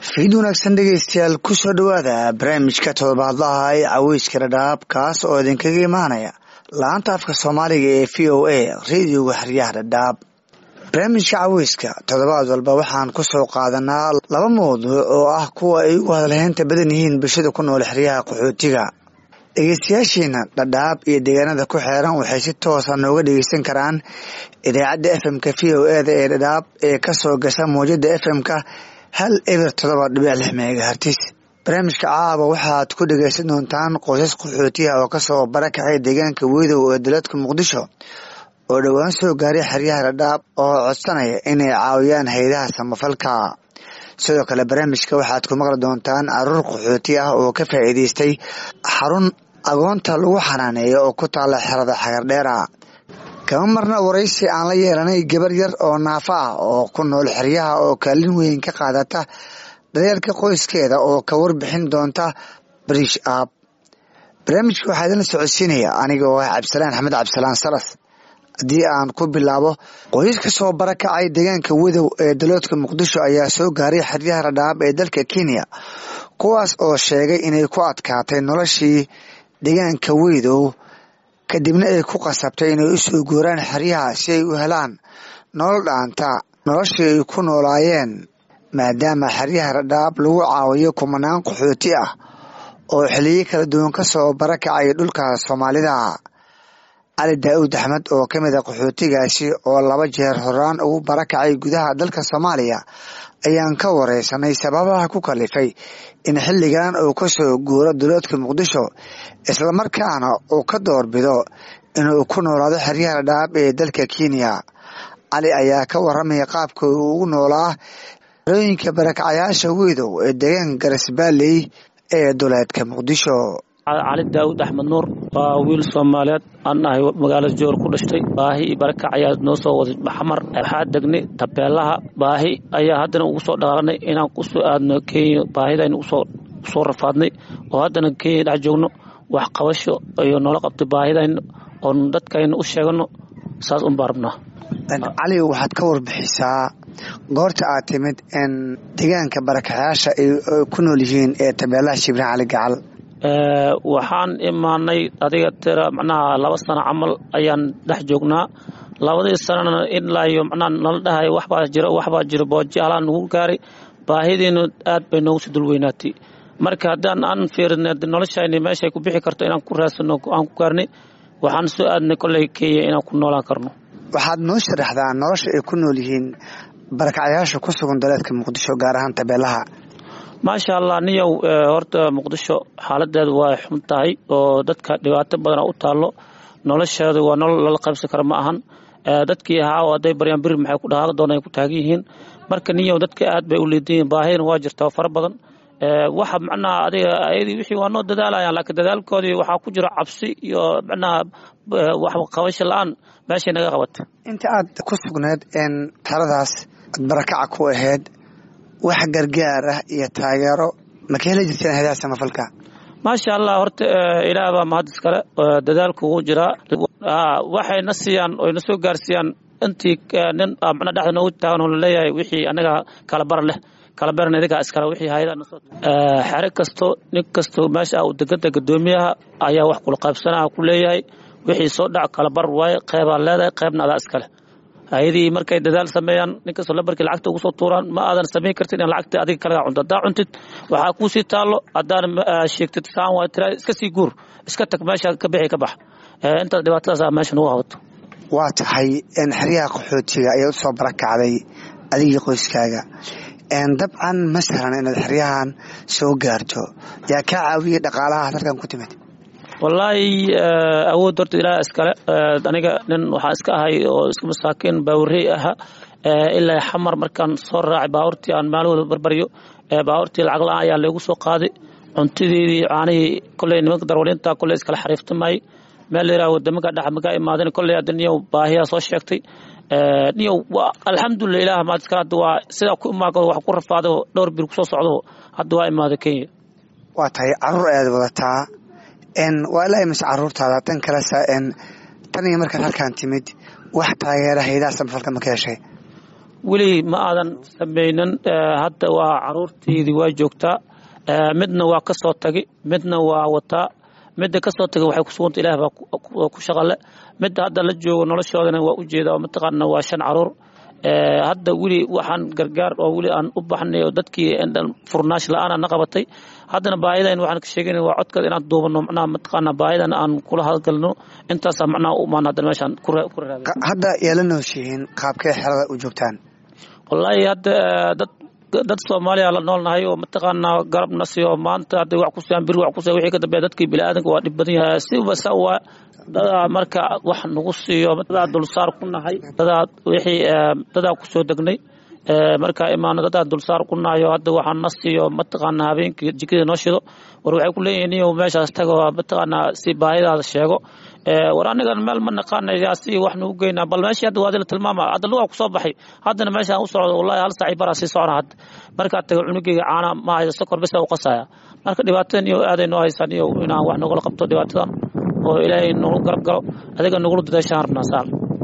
fiid wanaagsan dhegeystayaal kusoo dhowaada barnaamijka todobaadlaha ee caweyska dhadhaab kaas oo idinkaga imaanaya laanta afka soomaaliga ee v o a radioga xeryaha dhadhaab barnaamijka caweyska toddobaad walba waxaan kusoo qaadanaa laba mawduuc oo ah kuwa ay ugu hadalheynta badan yihiin bulshada ku nool xeryaha qaxootiga dhegeystayaashiina dhadhaab iyo deegaanada ku xeeran waxay si toosa nooga dhegeysan karaan idaacadda fm-ka v o eda ee dhadhaab ee kasoo gasha mawjada fm-ka hal eber todoba dhibic lix megahartis barnaamijka caaba waxaad ku dhegeysan doontaan qoysas qaxootiya oo kasoo barakacay deegaanka weydow ee dowladka muqdisho oo dhowaan soo gaaray xeryaha dhadhaab oo codsanaya inay caawiyaan haydaha samafalka sidoo kale barnaamijka waxaad ku maqli doontaan caruur qaxooti ah oo ka faa'iideystay xarun agoonta lagu xanaaneeyo oo ku taala xerada xagardheera kama marna waraysi aan la yeelanay gabar yar oo naafo ah oo ku nool xeryaha oo kaalin weyn ka qaadata daryeelka qoyskeeda oo ka warbixin doonta bariish aab barnaamijka waxaa idinla socodsiinaya aniga oo ah cabdisalaan axmed cabdisalaan salas haddii aan ku bilaabo qoysas ka soo barakacay deegaanka wadow ee daloodka muqdisho ayaa soo gaaray xeryaha radhaab ee dalka kenya kuwaas oo sheegay inay ku adkaatay noloshii deegaanka weydow kadibna ay ku qasabtay inay usoo guuraan xeryaha si ay u helaan nolol dhaanta noloshii ay ku noolaayeen maadaama xeryaha radhaab lagu caawiyo kumanaan qaxooti ah oo xiliyo kala duwan ka soo barakacay dhulka soomaalida cali daa'uud axmed oo ka mid a qaxootigaasi oo laba jeer horaan ugu barakacay gudaha dalka soomaaliya ayaan ka wareysanay sababaha ku kalifay in xilligan uu ka soo guuro duloodka muqdisho islamarkaana uu ka doorbido inuu ku noolaado xeryaha dhadhaab ee dalka kenya cali ayaa ka waramaya qaabka uu ugu noolaa rooyinka barakacayaasha weydow ee deegaanka garasbaaley ee duleedka muqdisho cali daawud axmed nuur waa wiil soomaaliyeed aan ahay magaalada joor ku dhashtay baahi iyo barakac ayaa noo soo waday maxamar waxaa degnay tabeelaha baahi ayaa haddana ugu soo dhaqaaqnay inaan kusoo aadno kenya baahidaynu usoo rafaadnay oo haddana kenya dhex joogno wax qabasho iyo noola qabtay baahidayna oon dadkayna u sheegano saas unbaa rabnaa cali waxaad ka warbixisaa goorta aad timid in deegaanka barakacayaasha ay ku nool yihiin ee tabeelaha shibraan cali gacal waxaan imaanay adiga tira macnaha laba sano camal ayaan dhex joognaa labadii sanana ilaa iyo macnaha nala dhahay waxbaa jiro waxbaa jiro booji halaa nagu gaaray baahidiinu aad bay noogu soo dulweynaatay marka haddaan aan fiirinay noloshayni meeshay ku bixi karto inaan ku raadsano aan ku gaarnay waxaan soo aadnay kolley kenya inaan ku noolaan karno waxaad noo sharaxdaa nolosha ay ku nool yihiin barakacyaasha ku sugan daleedka muqdisho gaar ahaan tabeelaha maasha allah niyow horta muqdisho xaaladeedu waa xun tahay oo dadka dhibaato badana u taallo nolosheedu waa nolol lala qaybsan kara ma ahan dadkii ahaa oo hadday baryaan biri maxay ku dhaqaaqi doonaan ay ku taagan yihiin marka niyow dadka aad bay u liidan yihiin baahidana waa jirta oo fara badan waxa macnaha adiga ayadii wixii waa noo dadaalayaan laakiin dadaalkoodii waxaa ku jira cabsi iyo macnaha wax qabasho la-aan meeshay naga qabatay inta aad ku sugneed in taladaas ad barakaca ku ahayd wax gargaar ah iyo taageero ma ka heli jirteen haydaha samafalka maasha allah horta ilaah baa mahad iskale dadaalku wuu jiraa waxayna siiyaan oyna soo gaarsiiyaan intii nin macna dhexda noogu taagan oo laleeyahay wixii anaga kala bar leh kala baran idigaa iskale wixii hayada xere kasto nin kasto meesha uu degada gadoomiyaha ayaa wax kula qaybsanaa ku leeyahay wixii soo dhac kala bar waaye qeybaa leedahay qeybna adaa iskale hayadii markay dadaal sameeyaan ninkastoo lambarkii lacagta ugu soo tuuraan ma aadan samayn kartid in lacagta adiga kalagaa cunto haddaa cuntid waxaa kuusii taallo haddaan sheegtid saan waa tira iska sii guur iska tag meesha ka bixi ka bax intaas dhibaatadaas meesha nagu habato waa tahay xeryaha qaxootiga ayaad usoo barakacday adigii qoyskaaga dabcan ma sahlan inaad xeryahan soo gaarto yaa kaa caawiyay dhaqaalaha halkan ku timid wallaahi awood horta ilaah iskale aniga nin waxaa iska ahay oo iska masaakiin baawurey aha ilaa xamar markaan soo raacay baabuurtii aan maalahooda barbaryo baabuurtii lacag la-aan ayaa laygu soo qaaday cuntideedii caanihii kolley nimanka darwalinta kolley iskala xariiftamayay meel la yiraha wadamaka dhex maga imaadan kolley hadda niyow baahiyaa soo sheegtay niyow alxamdulilah ilaah maad iskale hadda waa sidaa ku imaado wax ku rafaado dhowr bir kusoo socdo hadda waa imaada kenya waa tahay caruur ayaad wadataa waa ilaa imise caruurtaada tan kalesa tan iyo markaad halkaan timid wax taageera haydaha samafalka ma ka heshay weli ma aadan samaynin hadda waa caruurteydii waa joogtaa midna waa ka soo tagi midna waa wataa midda kasoo taga waxay kusuganta ilaah baa ku shaqale midda hadda la joogo noloshoodana waa ujeeda oo mataqaana waa shan caruur hadda weli waxaan gargaar oo weli aan u baxnay oo dadkii furnaash la-aan na qabatay haddana baahidan waxaan ka sheegayna waa codkeeda inaan duubano macnaha mataqaana baahidan aan kula hadgalno intaasaa macnaha u imaan haddana meeshaan ku raadin hadda yeela nooshihiin qaabkee xerada u joogtaan wallaahi hadda dad dad soomaaliya la noolnahay oo mataqaanaa garab nasiyo maanta hadday wax ku siiyaan bir wax ku siya wixii ka dambeeya dadkii biniaadanka waa dhib badan yahay siba sa waa dadaa marka wax nagu siiyo dadaa dulsaar ku nahay dadaa wixii dadaa kusoo degnay markaa imaano dadaa dulsaar ku nahayo hadda waxaa na siiyo mataqaanaa habeenkii jikada noo shido war waxay ku leeyihiin iyo meeshaas tago mataqaanaa si baahidaada sheego war anigan meel ma naqaanaya si wax nagu geynaa bal meeshii hadda waadi la tilmaama hadda lugaa kusoo baxay haddana meeshaan u socdo wallahi hal saaci baraa sii socona hadda markaa taga cunugeyga caana ma hayso sokor bisa u qasaya marka dhibaatadan iyo aaday noo haysaan iyo inaan wax nagula qabto dhibaatadan oo ilaahay nagu garab galo adiga nagula dadaashaan rabnaa saal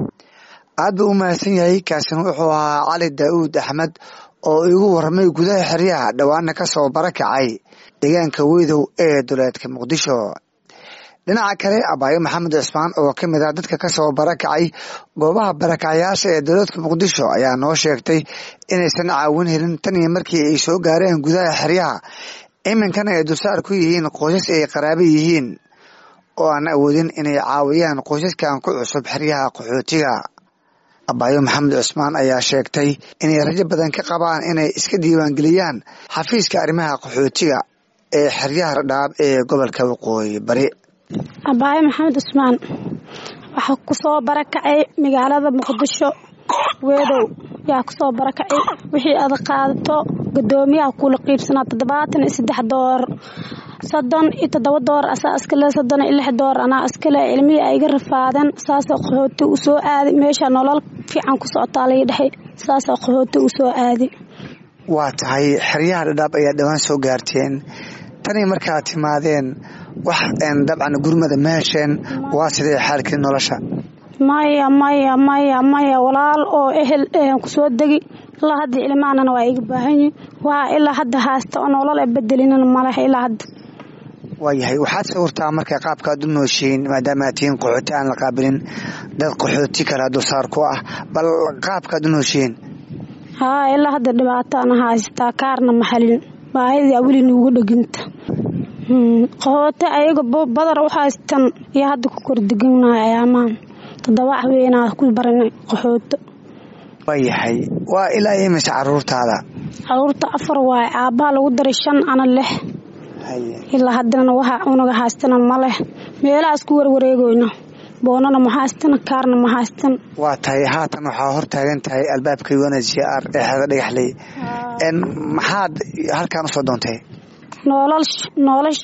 aad buu u mahadsan yahay kaasina wuxuu ahaa cali daa'uud axmed oo igu warramay gudaha xeryaha dhowaana ka soo barakacay deegaanka weydow ee duleedka muqdisho dhinaca kale abaayo maxamed cismaan oo ka mid ah dadka ka soo barakacay goobaha barakacayaasha ee dowladka muqdisho ayaa noo sheegtay inaysan caawin helin tan iyo markii ay soo gaareen gudaha xeryaha iminkana ay dulsaar ku yihiin qoysas ay qaraabo yihiin oo aan awoodin inay caawiyaan qoysaskan ku cusub xeryaha qaxootiga abaayo maxamed cismaan ayaa sheegtay inay rajo badan ka qabaan inay iska diiwaangeliyaan xafiiska arrimaha qaxootiga ee xeryaha radhaab ee gobolka waqooyi bari abaayo maxamed cusmaan waxaa kusoo barakacay magaalada muqdisho weedow yaa kusoo barakacay wixii aad qaadato gadoomiyaha kula qiibsanaa toddobaatan iyo saddex doolar soddon iyo toddoba doolar asaa iskale soddon iyo lix doolar anaa iskale ilmihii ay iga rafaadeen saasoo qaxooti u soo aaday meesha nolol fiican ku socotaa laga dhexay saasoo qaxooti u soo aaday waa tahay xeryaha dhadhaab ayaa dhowaan soo gaarteen tanii markaad timaadeen wax dabcan gurmada ma hesheen waa sidee xaalkii nolosha maya maya maya maya walaal oo ehel kusoo degi ilaa hadda ilmaanana waa iga baahan yihin waa ilaa hadda haasta oo nolol a bedelinana maleh ilaa hadda waayahay waxaad sawirtaa marka qaabkaad u nooshiin maadaama aad tihiin qaxooti aan la qaabilin dad qaxooti kale dulsaar ku ah bal qaabkaad u nooshiin haa ilaa hadda dhibaataana haystaa kaarna ma halin baahidaa weli nuugu dheginta qaxooti ayaga badar u haystan iyo hadda ku kordeganahay ayaamaan toddoba haweenaa ku baranay qaxooto waayahay waa ilaa imise caruurtaada caruurta afar waaye aabbaha lagu daray shan ana leh ilaa haddana waxa unaga haystana ma leh meelahaas ku warwareegoyno boonana ma haystana kaarna ma haystan waa tahay haatan waxaa hor taagan tahay albaabka un h r ee xeeda dhagaxley maxaad halkaan usoo doontay noolal noolash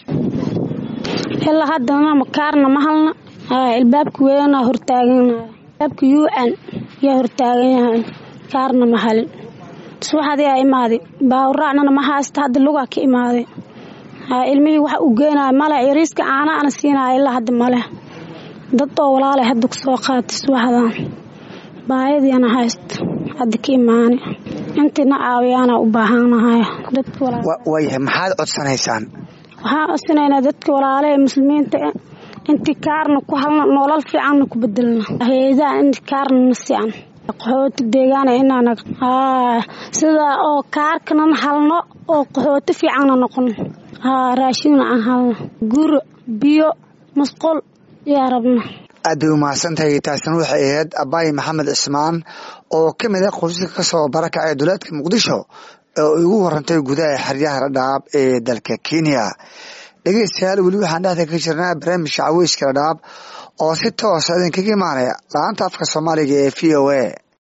ilaa haddana kaarna ma halna albaabka weynaa hortaaganaya albaabka un yaa hortaagan yahay kaarna ma halin subaxadaa imaaday baawraacnana ma haysta hadda lugaa ka imaaday ilmihii waxa uu geenaya male yariiska caana ana siinaya ilaa hadda maleh dad oo walaalay hadda kusoo qaatay subaxdan baayadiina haysto hadda ka imaani intiina caawiyaana u baahanahay waayahay maxaad codsanaysaan waxaan codsanaynaa dadka walaalaha muslimiinta intii kaarna ku halna nolol fiicanna ku bedelna hay-adaha in kaarna na sican qaxooti deegaana inaana sidaa oo kaarkanan halno oo qaxooti fiicanna noqono haa raashinna aan halno guro biyo masqul yaa rabna aad bay umahadsantahay taasina waxay ahayd abaayi maxamed cismaan oo ka mid ah qoysaska ka soo barakacay duleedka muqdisho oo igu warantay gudaha xeryaha radhaab ee dalka kenya dhegeystayaal weli waxaan dhexda ka jirnaa barnaamijka caweyska radhaab oo si toosa idinkaga imaanaya la-aanta afka soomaaliga ee v o a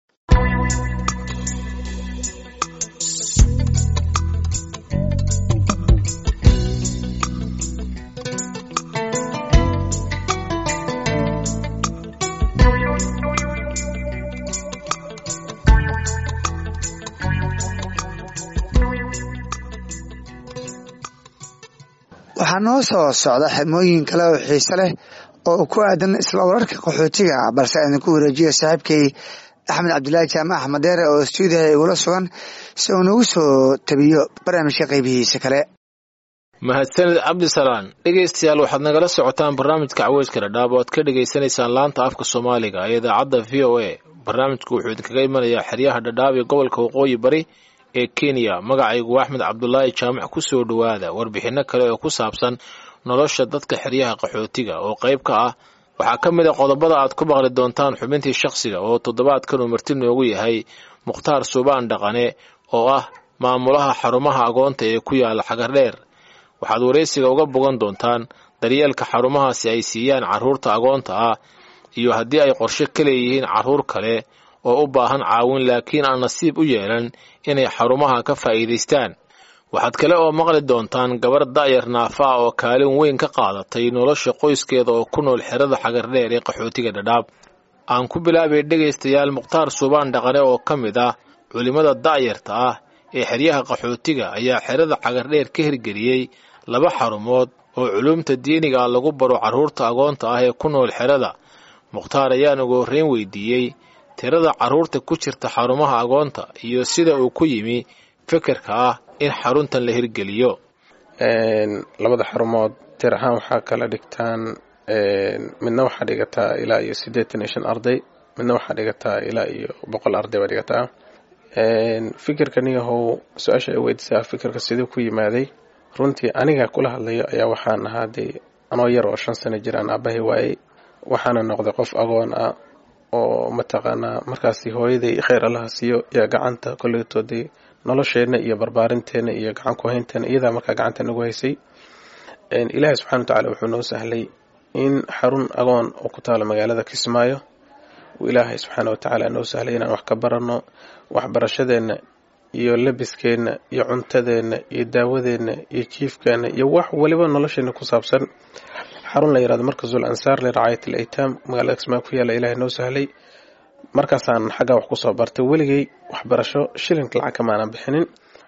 waxaa noo soo socda xirmooyin kale oo xiise leh oo ku aadan isla wararka qaxootiga balse idinku wareejiya saaxiibkay axmed cabdulaahi jaamac axmed deere oo stuudiyaha igula sugan si uu nagu soo tabiyo barnaamijka qaybihiisa kale mahadsanid cabdisalaan dhegaystayaal waxaad nagala socotaan barnaamijka caweyska dhadhaab oo aad ka dhagaysanaysaan laanta afka soomaaliga ee idaacadda v o a barnaamijku wuxuu idinkaga imanayaa xeryaha dhadhaab ee gobolka waqooyi bari ee kenya magacaygu axmed cabdulaahi jaamac ku soo dhowaada warbixinno kale oo ku saabsan nolosha dadka xeryaha qaxootiga oo qayb ka ah waxaa ka mid a qodobada aad ku maqli doontaan xubintii shakhsiga oo toddobaadkan uu marti noogu yahay mukhtaar suubaan dhaqane oo ah maamulaha xarumaha agoonta ee ku yaala xagardheer waxaad waraysiga uga bogan doontaan daryeelka xarumahaasi ay siiyaan carruurta agoonta ah iyo haddii ay qorshe ka leeyihiin carruur kale oo u baahan caawin laakiin aan nasiib u yeelan inay xarumaha ka faa'iidaystaan waxaad kale oo maqli doontaan gabar da'yar naafa ah oo kaalin weyn ka qaadatay nolosha qoyskeeda oo ku nool xerada xagardheer ee qaxootiga dhadhaab aan ku bilaabay dhegaystayaal mukhtaar suubaan dhaqane oo ka mid ah culimmada da'yarta ah ee xeryaha qaxootiga ayaa xerada xagardheer ka hirgeliyey laba xarumood oo culumta diiniga ah lagu baro carruurta agoonta ah ee ku nool xerada mukhtaar ayaan ugu horreyn weydiiyey tirada carruurta ku jirta xarumaha agoonta iyo sida uu ku yimi fikirka ah in xaruntan la hirgeliyo labada xarumood tir ahaan waxaa kala dhigtaan midna waxaa dhigataa ilaa iyo siddeetan iyo shan arday midna waxaa dhigataa ilaa iyo boqol arday baa dhigataa fikirkaniyahow su-aasha ay weydiisaa fikirka siduu ku yimaaday runtii aniga kula hadlayo ayaa waxaan ahaa dee anoo yar oo shan sano jiraan aabahay waayey waxaana noqday qof agoon ah oo mataqaanaa markaasi hooyaday kheyr allaha siiyo yaa gacanta koleytoodii nolosheenna iyo barbaarinteena iyo gacan ku haynteena iyadaa markaa gacanta nagu haysay ilaahay subxana wa tacala wuxuu noo sahlay in xarun agoon oo ku taalo magaalada kismaayo uu ilaahay subxaana wa tacaala noo sahlay inaan wax ka baranno waxbarashadeenna iyo labiskeenna iyo cuntadeenna iyo daawadeenna iyo jiifkeenna iyo wax waliba nolosheena ku saabsan xarun la yirahdo markasul ansaar liracaayat al aytaam magaalada kismaayo ku yaalla ilaahay noo sahlay markaasaan xaggaa wax kusoo bartay weligay waxbarasho shilinka lacag kamaanan bixinin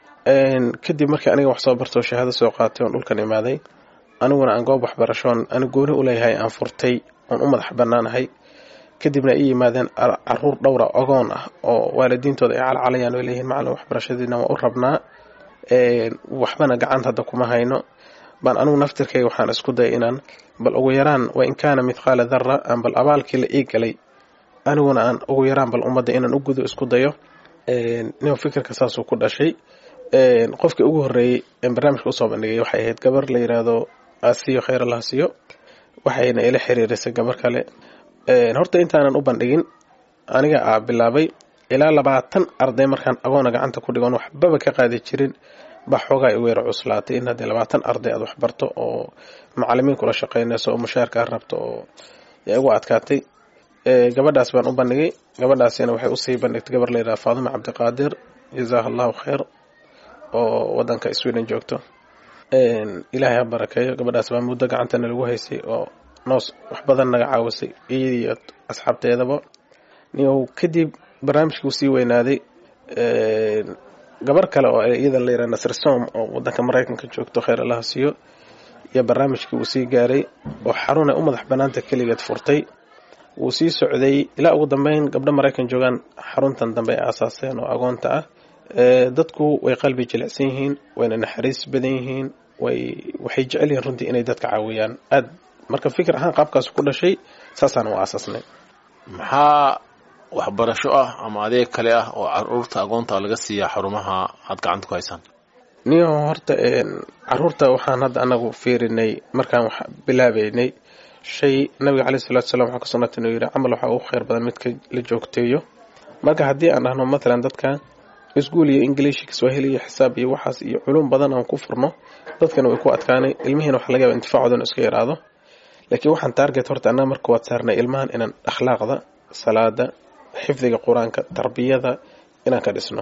kadib markii aniga wax soo bartoo shahaado soo qaatay oon dhulkan imaaday aniguna aan goob waxbarashoon ani gooni u leeyahay aan furtay oon u madax bannaanahay kadibna ay yimaadeen caruur dhowra ogoon ah oo waalidiintooda ay calcalayaan oo leeyihiin macalin waxbarashadiina waa u rabnaa waxbana gacanta hadda kuma hayno baan anigu naftirkayga waxaan isku daya inaan bal ugu yaraan wa in kaana mithqaala dara aan bal abaalkii la ii galay aniguna aan ugu yaraan bal ummadda inaan u gudo isku dayo nin fikirka saasuu ku dhashay qofkii ugu horreeyey barnaamijka usoo bandhigay waxay ahayd gabar la yidhaahdo asiyo kheyr allah siyo waxayna ila xiriirisay gabar kale horta intaanan u bandhigin aniga aa bilaabay ilaa labaatan arday markaan agoona gacanta ku dhigoon waxbaba ka qaadi jirin baa xoogaa igu yara cuslaatay in haddii labaatan arday aad waxbarto oo macalimiin kula shaqaynayso oo mushaarka a rabto oo yaa igu adkaatay gabadhaas baan u bandhigay gabadhaasina waxay usii bandhigtay gabar la yidhaha faadima cabdiqaadir jazaaha allahu khayr oo wadanka sweden joogto ilaahay ha barakeeyo gabadhaas baa muddo gacantana lagu haysay oo noos wax badan naga caawisay iyadiiyo asxaabteedaba niyow kadib barnaamijkii usii weynaaday gabar kale oo iyada la yidhaha nasir som oo wadanka maraykanka joogto kheyr allaha siiyo iyo barnaamijkii uu sii gaaray oo xarun ay u madax banaanta keligeed furtay wuu sii socday ilaa ugu dambeyn gabdho maraykan joogaan xaruntan dambe ay aasaaseen oo agoonta ah dadku way qalbi jilicsan yihiin wayna naxariis badan yihiin way waxay jecel yihiin runtii inay dadka caawiyaan aad marka fikir ahaan qaabkaas ku dhashay saasaan u aasaasnay maxaa waxbarasho ah ama adeeg kale ah oo caruurta agoonta laga siiyaa xarumaha aad gacanta ku haysaan niyo horta caruurta waxaan hadda anagu fiirinay markaan wax bilaabeynay shay nabiga caleyh salatu salam waxaa ka sugnata inuu yidhi camal waxaa ugu kheyr badan midka la joogteeyo marka haddii aan dhahno matalan dadka iskuul iyo ingiliish kiswahili iyo xisaab iyo waxaas iyo culum badan aan ku furno dadkana way ku adkaanay ilmihiina waxa laga yaba intifaacoodan iska yaraado laakiin waxaan taarget horta annaga marka waad saarnay ilmahan inaan akhlaaqda salaada xifdiga qur-aanka tarbiyada inaan ka dhisno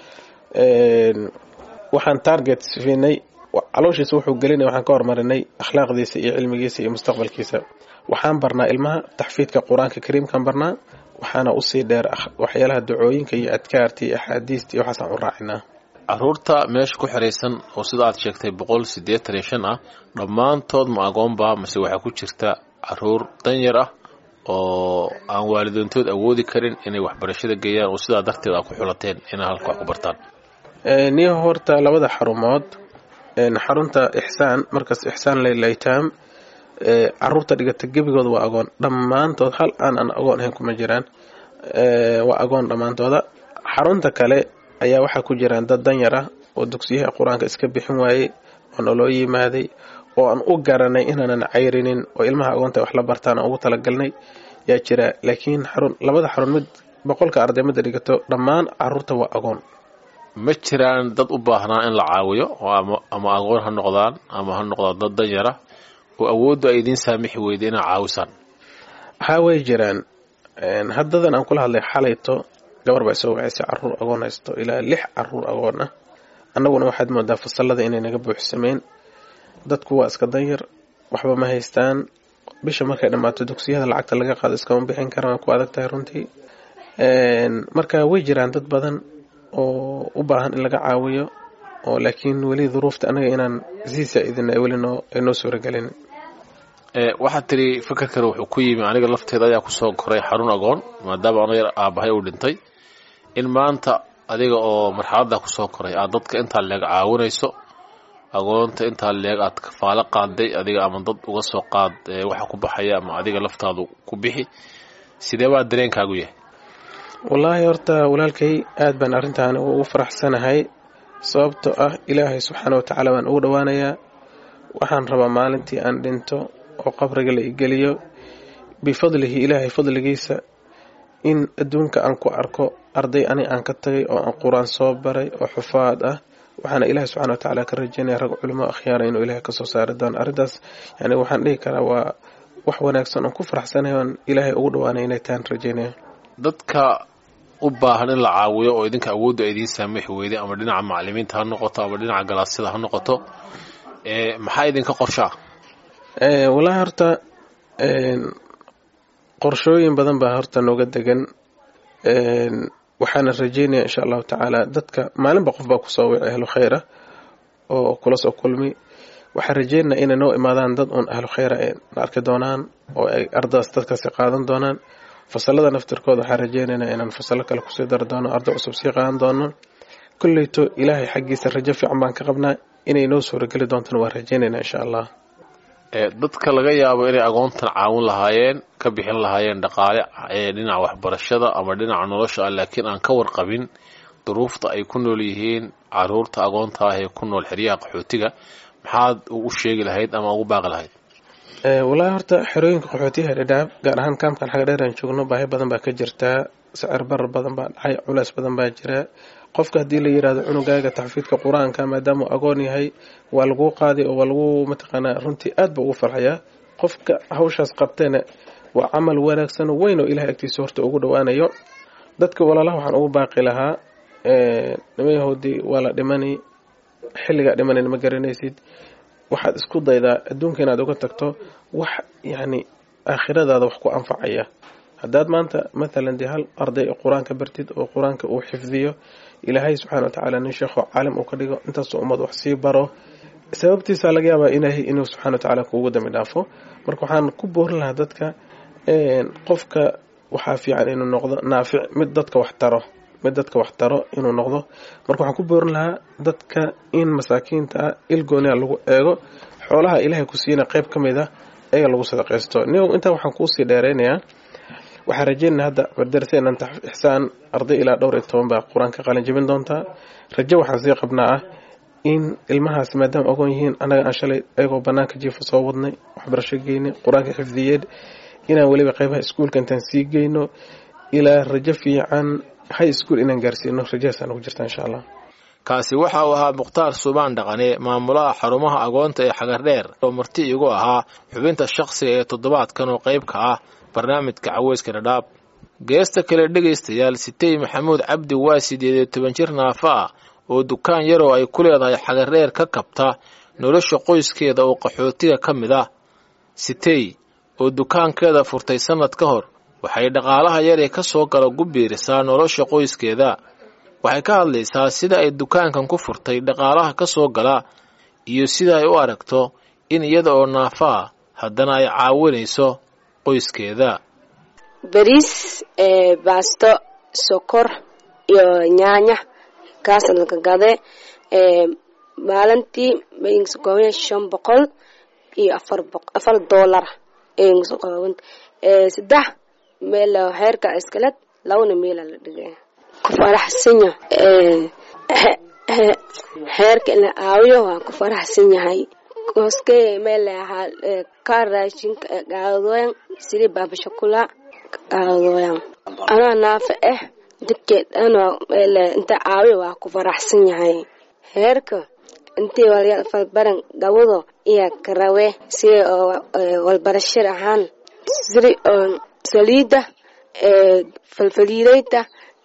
waxaan target siinay calooshiisa wuxuu gelinay waxaan ka hormarinay akhlaaqdiisa iyo cilmigiisa iyo mustaqbalkiisa waxaan barnaa ilmaha taxfiidka qur-aanka kariimkaan barnaa waxaana usii dheer waxyaalaha dacooyinka iyo adkaarta iyo axaadiista iyo waxaasaan u raacinaa caruurta meesha ku xiraysan oo sida aad sheegtay boqol siddeetan iyo shan ah dhammaantood ma agoonba mase waxaa ku jirta caruur danyar ah oo aan waalidoontood awoodi karin inay waxbarashada geeyaan oo sidaa darteed aa ku xulateen inay halka wax ku bartaan niyo horta labada xarumood xarunta ixsaan markaas ixsaan laylaytaam caruurta dhigata gebigooda waa agoon dhammaantood hal aan aan agoon ahayn kuma jiraan waa agoon dhammaantooda xarunta kale ayaa waxaa ku jiraan dad danyar ah oo dugsiyaha qur-aanka iska bixin waayey oo naloo yimaaday oo aan u garanay inaanan cayrinin oo ilmaha agoonta wax la bartaan aan ugu talagalnay yaa jira laakiin xarun labada xarun mid boqolka arday midda dhigato dhammaan caruurta waa agoon ma jiraan dad u baahnaa in la caawiyo oo ama agoon ha noqdaan ama ha noqdaan dad danyara oo awooddu ay idiin saamixi weyda inaa caawisaan haa way jiraan haddadan aan kula hadlay xalayto gabar baa soo wacaysay caruur agoon haysto ilaa lix caruur agoon ah annaguna waxaad moodaa fasalada inay naga buuxsameen dadku waa iska danyar waxba ma haystaan bisha markay dhammaato dugsiyada lacagta laga qaado iskama bixin karaan waa ku adag tahay runtii marka way jiraan dad badan oo u baahan in laga caawiyo oo laakiin weli duruufta anaga inaan sii saa-idina weli noo ay noo suuragelin waxaad tiri fakarkan wuxuu ku yimi aniga lafteeda ayaa kusoo koray xarun agoon maadaama ano yar aabahay uu dhintay in maanta adiga oo marxaladda kusoo koray aad dadka intaa leeg caawinayso agoonta intaa leeg aad kafaalo qaaday adiga ama dad uga soo qaad waxa ku baxaya ama adiga laftaadu ku bixi sidee baa dareenkaagu yahay wallaahi horta walaalkay aad baan arrintaani ugu faraxsanahay sababtoo ah ilaahay subxaana watacaala baan ugu dhowaanayaa waxaan rabaa maalintii aan dhinto oo qabriga la igeliyo bifadlihi ilaahay fadligiisa in adduunka aan ku arko arday ani aan ka tagay oo aan qur-aan soo baray oo xufaad ah waxaana ilaahay subxana wa tacaala ka rajaynaya rag culimo akhyaara inuu ilaahay kasoo saari doono arrintaas yani waxaan dhihi karaa waa wax wanaagsan oon ku faraxsanahay oon ilaahay ugu dhowaanay inay tahan rajaynaya dadka u baahan in la caawiyo oo idinka awoodda ay idiin saamixi weyday ama dhinaca macalimiinta ha noqoto ama dhinaca galaasyada ha noqoto maxaa idinka qorshaa wallaahi horta qorshooyin badan baa horta nooga degan waxaana rajeynaya insha allahu tacaala dadka maalinba qof baa kusoo wici ahlu khayra oo kula soo kulmi waxaan rajeynaya inay noo imaadaan dad uun ahlu khayra ay na arki doonaan oo ay ardadaas dadkaasi qaadan doonaan fasalada naftirkooda waxaan rajeynaynaa inaan fasalo kale kusii dari doono arday cusub sii qaadan doono kolleyto ilaahay xaggiisa rajo fiican baan ka qabnaa inay noo suurageli doontana waan rajeynaynaa insha allah dadka laga yaabo inay agoontan caawin lahaayeen ka bixin lahaayeen dhaqaale dhinaca waxbarashada ama dhinaca nolosha ah laakiin aan ka warqabin duruufta ay ku nool yihiin caruurta agoonta ah ee ku nool xeryaha qaxootiga maxaad u sheegi lahayd ama ugu baaqi lahayd wallaahi horta xerooyinka qaxootiyaha dhadhaab gaar ahaan kaamkan xaga dheer aan joogno baahi badan baa ka jirtaa sicir barar badan baa dhacay culays badan baa jira qofka haddii la yirahdo cunugaaga taxfiidka qur-aanka maadaamuu agoon yahay waa laguu qaaday oo waa lagu mataqaanaa runtii aad ba ugu farxayaa qofka hawshaas qabtayna waa camal wanaagsan oo weyn oo ilahay agtiisa horta ugu dhowaanayo dadka walaalaha waxaan ugu baaqi lahaa nimayahoodii waa la dhimani xilligaa dhimanan ma garanaysid waxaad isku daydaa adduunka inaad uga tagto wax yacni aakhiradaada wax ku anfacaya haddaad maanta mathalan dee hal arday qur-aanka bartid oo qur-aanka uu xifdiyo ilaahay subxana wa tacaala nin sheekho caalim uu ka dhigo intaasoo ummad wax sii baro sababtiisa laga yaabaa ilaahay inuu subxana wa tacaala kuugu dambi dhaafo marka waxaan ku boorin lahaa dadka qofka waxaa fiican inuu noqdo naafic mid dadka wax taro mid dadka wax taro inuu noqdo marka waxaan ku boorin lahaa dadka in masaakiinta ah ilgooniha lagu eego xoolaha ilaahay ku siina qayb ka mid a eega lagu sadaqaysto niyow intaa waxaan kuusii dheeraynayaa waxaan rajeynaa hadda darsenan ixsaan arday ilaa dhowr iyo toban baa qur-aanka qalin jebin doontaa rajo waxaan sii qabnaa ah in ilmahaas maadaama ogoon yihiin annaga aan shalay ayagoo banaanka jiifa soo wadnay waxbarasho geynay qur-aanka xifdiyeed inaan weliba qaybaha iskuulka intaan sii geyno ilaa rajo fiican high school inaan gaarsiino rajahaasaan ugu jirta insha allah kaasi waxa uu ahaa mukhtaar suubaan dhaqane maamulaha xarumaha agoonta ee xagardheer oo marti igu ahaa xubinta shakhsiga ee toddobaadkan oo qayb ka ah barnaamijka caweyska dhadhaab geesta kale dhegaystayaal sitey maxamuud cabdi waa sideed iyo toban jir naafa ah oo dukaan yaroo ay ku leedahay xagardheer ka kabta nolosha qoyskeeda oo qaxootiga ka mid ah sitey oo dukaankeeda furtay sannad ka hor waxay dhaqaalaha yaree ka soo gala gu biirisaa nolosha qoyskeeda waxay ka hadlaysaa sida ay dukaankan ku furtay dhaqaalaha ka soo gala iyo sida ay u aragto in iyada oo naafa ah haddana ay caawinayso qoyskeeda bariis baasto sokor iyo nyaanya kaas laka gade maalintii mayngasokooban shan boqol iyo afar afar doolar ayngasokooban saddex meel heerka iskaled labana meela la dhigay ku faraxsanya heerka in la aawiyo waa ku faraxsan yahay koske meel ahaa ka raashinka gaadooyan sidii baabashakula gaadooyan anaa naafa ah dadkeed anoo meel inta aawiyo waa ku faraxsan yahay heerka intii walfalbaran gawado iyo karawe sida walbarashir ahaan sida saliida falfaliidayta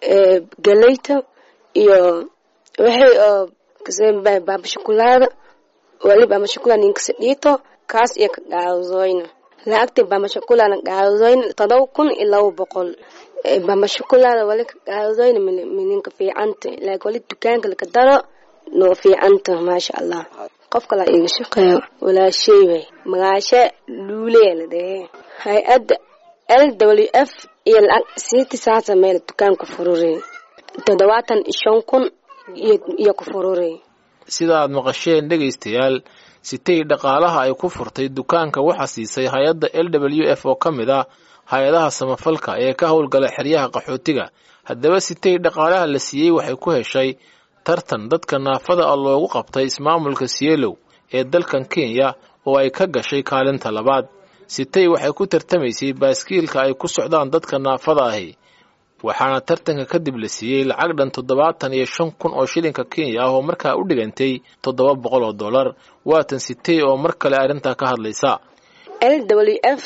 galeyta iyo wixii oo baabashakulaada wali baabashakula ninkasa dhiito kaas iyo ka gaadooyna lacagta baabashakulana gaadooyna todoba kun iyo laba boqol baabashakulaada wali ka gaadooyna mininka fiicanta laakiin wali dukaanka laka daro noo fiicanta maasha allah qof kala iga shaqeeyo walaashay way magaashe luulee la dhehe hay-adda l w f iyo lacag siiti saasa meel dukaanku furure toddobaatan iyo shan kun iyo ku furure sida aad maqasheen dhegaystayaal sitay dhaqaalaha ay ku furtay dukaanka waxaa siisay hay-adda l w f oo ka mid ah hay-adaha samafalka ee ka howlgala xeryaha qaxootiga haddaba sitay dhaqaalaha la siiyey waxay ku heshay tartan dadka naafada ah loogu qabtay ismaamulka sielow ee dalkan kenya oo ay ka gashay kaalinta labaad sitay waxay ku tartamaysay baaskiilka ay ku socdaan dadka naafada ahi waxaana tartanka kadib la siiyey lacag dhan toddobaatan iyo shan kun oo shilinka kenya ah oo markaa u dhigantay toddoba boqol oo dollar waatan sitay oo mar kale arrintaa ka hadlaysa l w f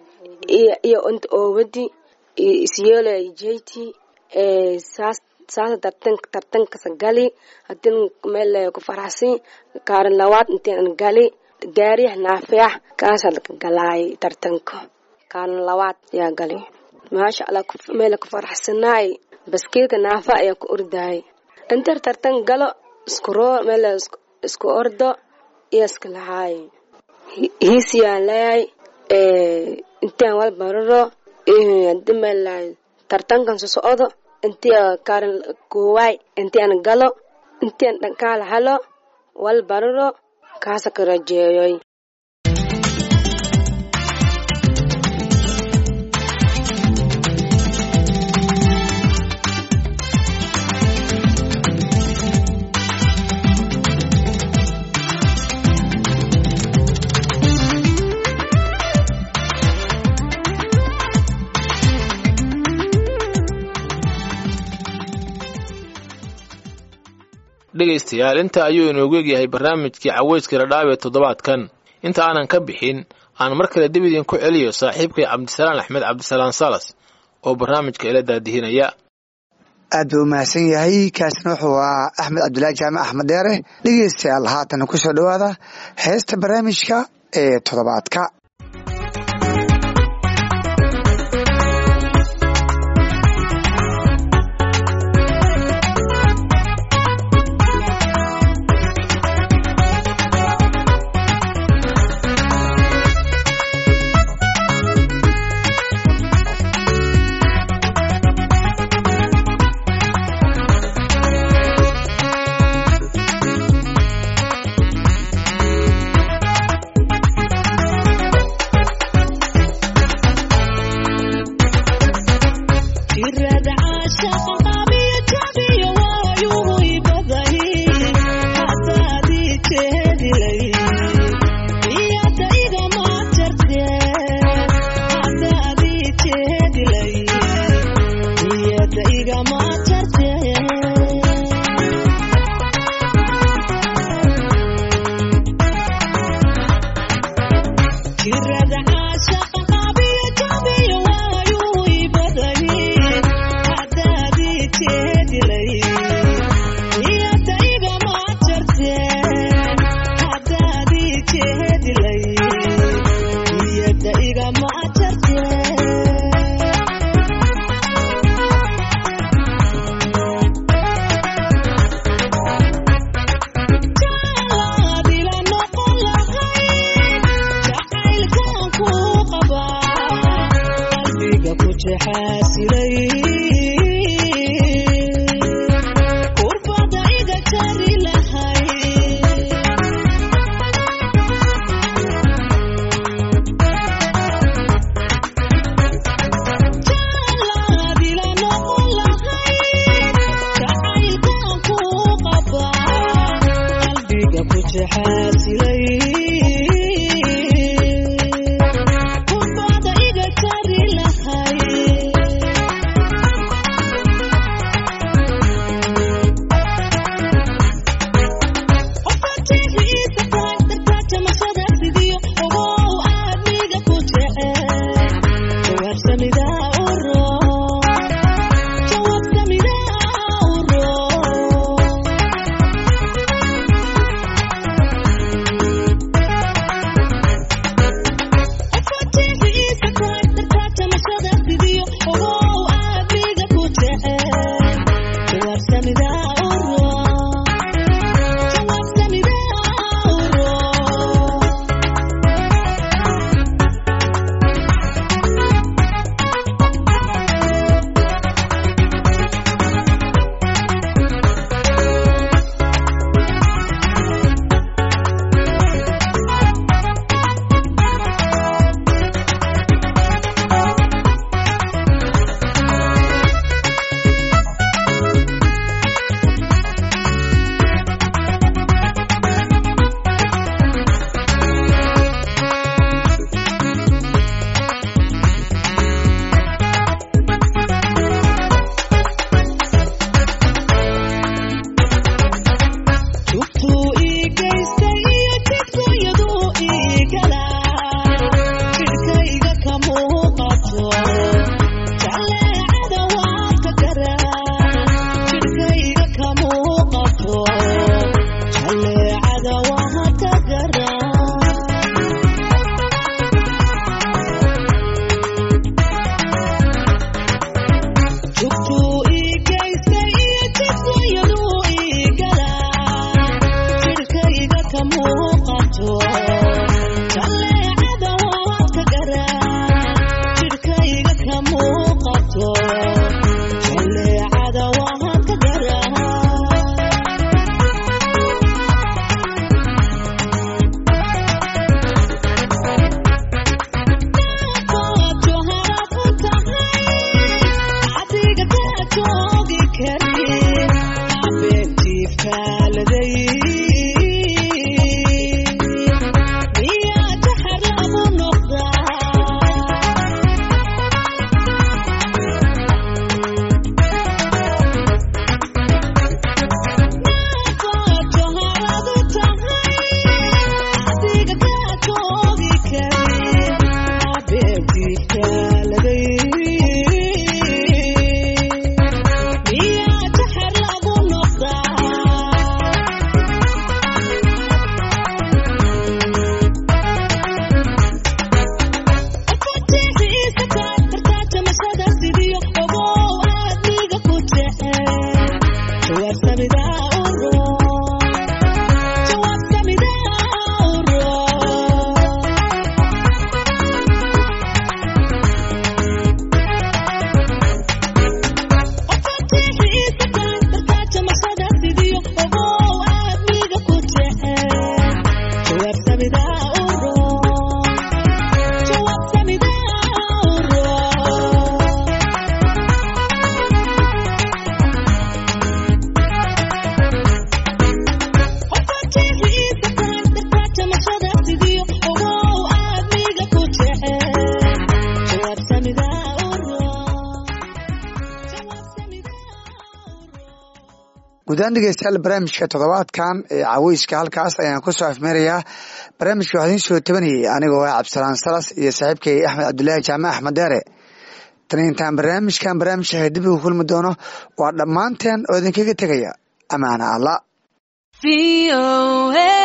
iyo inta oowadi iyo sielo j t saas saasa tartan tartankasa gali hadin meel ku faraxsan kaarin labaad intaan gali gaariyah naafiyah kaasaa laka galaay tartanka kaarin labaad yaa gali maasha allah meel ku faraxsanaay baskiilka naafa ayaa ku ordaay intar tartan galo isku roo meel isku ordo iyo iska lahaay hiisiyaan leeyahay intaan wal bararo hadi meel tartankan so socdo intii kaarin koowaay intii aan galo intii aan dhankaala halo wal bararo kaasa ka rajeeyoy dhegaystayaal inta ayuu inoogu egyahay barnaamijkii caweyska dhadhaab ee toddobaadkan inta aanan ka bixin aan mar kale dib idinku celiyo saaxiibkay cabdisalaan axmed cabdisalaan salas oo barnaamijka ila daadihinaya aad buu umahadsan yahay kaasina wuxuu ahaa axmed cabdulaahi jaamac axmed dheere dhegeystayaal haatan ku soo dhowaada heesta barnaamijka ee toddobaadka guudaan dhegeystayaal barnaamijka toddobaadkan ee caweyska halkaas ayaan kusoo afmeerayaa barnaamijka waxaa idiin soo tabanayay anigoo ah cabdisalaan salas iyo saaxiibkay axmed cabdulaahi jaamac axmed deere tani intaan barnaamijkan barnaamijka dib ugu kulmi doono waa dhammaanteen oo idinkaga tegaya amaana alla